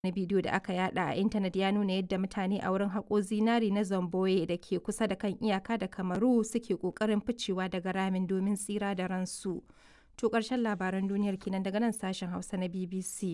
Wani bidiyo da aka yada a intanet ya nuna yadda mutane a wurin haƙo zinari na Zambrow da ke kusa da kan iyaka da Kamaru suke ƙoƙarin ficewa daga ramin domin tsira da ransu. To ƙarshen labaran duniyar kenan daga nan sashen Hausa na BBC.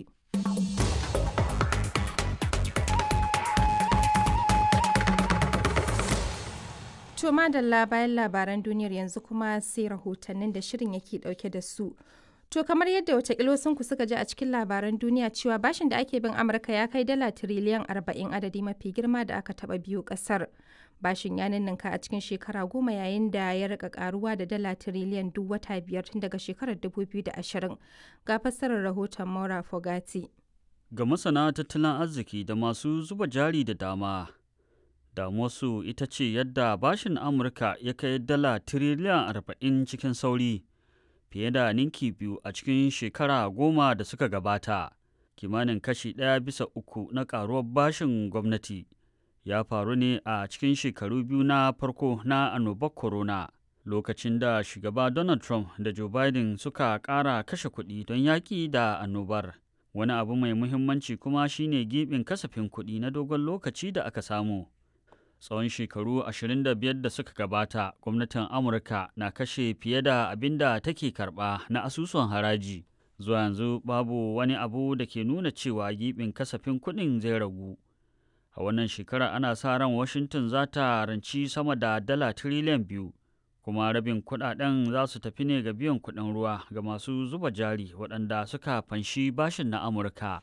To madalla bayan labaran duniyar yanzu kuma sai rahotannin da shirin yake dauke da su. To kamar yadda watakila ku suka ji a cikin labaran duniya cewa bashin da ake bin Amurka ya kai dala tiriliyan 40 adadi mafi girma da aka taba biyu kasar. Bashin ya ninninka a cikin shekara goma yayin da ya rika karuwa da dala tiriliyan duk wata biyar tun daga shekarar 2020. Ga fassarar rahoton Maura Fogati. Ga masana tattalin arziki da masu zuba jari da dama, damuwarsu ita ce yadda bashin Amurka ya kai dala tiriliyan 40 cikin sauri. fiye da ninki biyu a cikin shekara goma da suka gabata kimanin kashi ɗaya bisa uku na ƙaruwar bashin gwamnati ya faru ne a cikin shekaru biyu na farko na annobar corona lokacin da shugaba donald trump da joe biden suka ƙara kashe kuɗi don yaƙi da annobar wani abu mai muhimmanci kuma shine gibin kasafin kuɗi na dogon lokaci da aka samu tsawon shekaru 25 da suka gabata gwamnatin amurka na kashe fiye da abin da take karba na asusun haraji zuwa yanzu babu wani abu da ke nuna cewa gibin kasafin kuɗin zai ragu a wannan shekara ana sa ran washington za ta ranci sama da dala tiriliyan biyu kuma rabin kuɗaɗen za su tafi ne ga biyan kuɗin ruwa ga masu zuba jari waɗanda suka fanshi bashin na amurka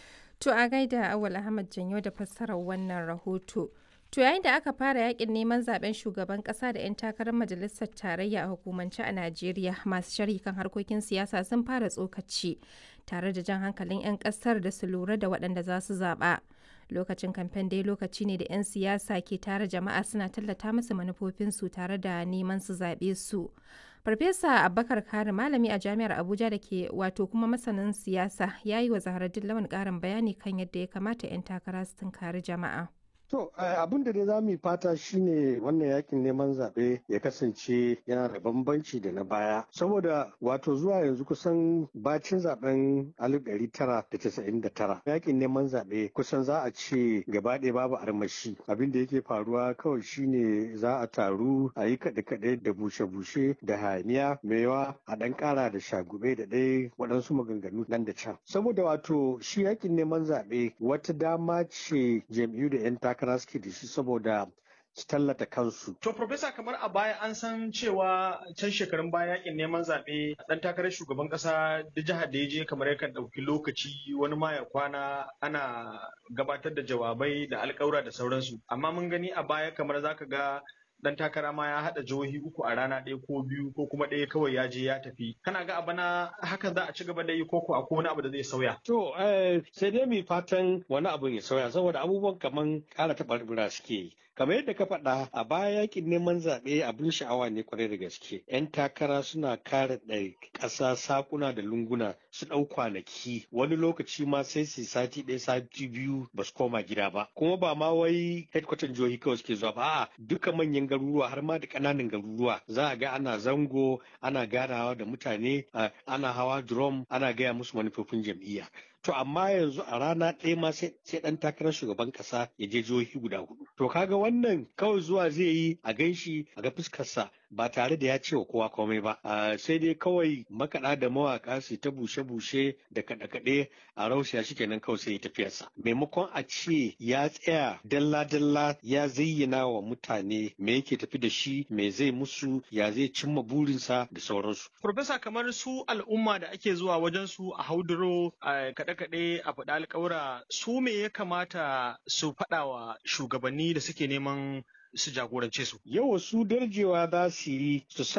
To a gaida Awal Ahmad Janyo da fassarar wannan rahoto. To yayin da aka fara yakin neman zaben shugaban kasa da 'yan takarar majalisar tarayya a hukumance a Najeriya masu sharhi kan harkokin siyasa sun fara tsokaci tare da jan hankalin 'yan kasar da su lura da waɗanda za su zaɓa. Lokacin kamfen dai lokaci ne da 'yan siyasa ke tare jama'a suna tallata musu manufofinsu tare da neman su zaɓe su. Farfesa Abubakar Kari malami a jami'ar Abuja da ke wato kuma masanin siyasa ya yi wa Zaharaddin Lawan ƙarin bayani kan yadda ya kamata 'yan takara su tunkari jama'a. To abin da dai za mu fata shine wannan yakin neman zaɓe ya kasance yana da bambanci da na baya. Saboda wato zuwa yanzu kusan bacin zaben 1999 yakin neman zaɓe kusan za a ce gaba ɗaya babu armashi. Abin da yake faruwa kawai shine za a taru a yi kaɗe-kaɗe da bushe-bushe da hayaniya maiwa a ɗan ƙara da shagube da ɗaya waɗansu maganganu nan da can. Saboda wato shi yakin neman zaɓe wata dama ce jam'iyyu da 'yan takara takara suke da shi saboda su tallata kansu. To, Profesa, kamar a baya an san cewa can shekarun baya yakin neman zaɓe ɗan takarar shugaban ƙasa da jihar da ya je kamar yakan ɗauki lokaci wani ma ya kwana ana gabatar da jawabai da alƙawura da sauransu. Amma mun gani a baya kamar zaka ga dan takara ma ya haɗa jihohi uku a rana ɗaya ko biyu ko kuma ɗaya kawai ya je ya tafi kana ga abana haka za a ci gaba da yi ko ko akwai wani abu da zai sauya to sai dai mai fatan wani abu ya sauya saboda abubuwan kaman ƙara taɓarɓura suke yi kamar yadda ka faɗa a baya yakin neman zaɓe abin sha'awa ne kwarai da gaske yan takara suna kare ɗari ƙasa sakuna da lunguna su ɗau kwanaki wani lokaci ma sai su sati ɗaya sati biyu ba su koma gida ba kuma ba ma wai headquarter jihohi kawai suke zuwa ba a'a duka manyan garuruwa har ma da ƙananan garuruwa za a ga ana zango ana ganawa da mutane ana hawa drum ana gaya musu manufofin jam'iyya To amma yanzu a rana ɗaya ma sai ɗan takarar shugaban ƙasa ya je jihohi guda hudu. To kaga wannan kawai zuwa zai yi a ganshi a ga fuskarsa ba tare da ya ce wa kowa komai ba. Sai dai kawai makaɗa da mawaƙa su ta bushe-bushe da kaɗe-kaɗe a rausaya shi kenan kawai sai ya tafiyarsa. Maimakon a ce ya tsaya dalla-dalla ya zayyana wa mutane me yake tafi da shi me zai musu ya zai cimma burinsa da sauransu. Profesa kamar su al'umma da ake zuwa wajen su a hauduro a kaɗe-kaɗe a faɗa alƙawura su me ya kamata su faɗa wa shugabanni da suke neman su jagorance su. Yawa su darjewa za su yi su